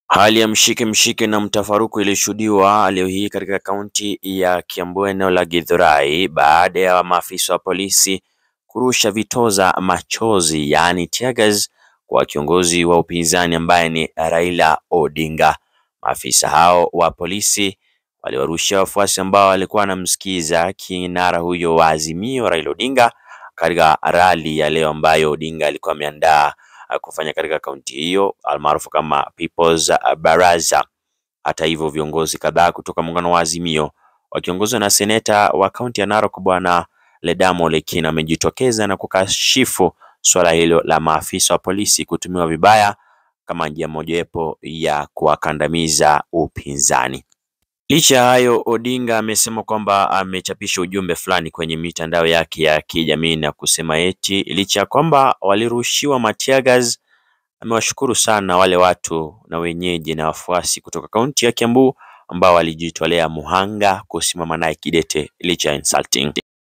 Hali ya mshike mshike na mtafaruku ilishuhudiwa leo hii katika kaunti ya Kiambu eneo la Githurai baada ya maafisa wa polisi kurusha vitoza machozi yaani tear gas kwa kiongozi wa upinzani ambaye ni Raila Odinga. Maafisa hao wa polisi waliwarushia wafuasi ambao walikuwa wanamsikiza kinara huyo wa Azimio Raila Odinga katika rally ya leo ambayo Odinga alikuwa ameandaa kufanya katika kaunti hiyo almaarufu kama People's Baraza. Hata hivyo viongozi kadhaa kutoka muungano wa Azimio wakiongozwa na seneta wa kaunti ya Narok bwana Ledamo Lekina wamejitokeza na kukashifu swala hilo la maafisa wa polisi kutumiwa vibaya kama njia mojawapo ya kuwakandamiza upinzani. Licha ya hayo, Odinga amesema kwamba amechapisha ujumbe fulani kwenye mitandao yake ya kijamii na kusema eti licha ya kwamba walirushiwa matear gas, amewashukuru sana wale watu na wenyeji na wafuasi kutoka kaunti ya Kiambu ambao walijitolea muhanga kusimama naye kidete licha ya insulting.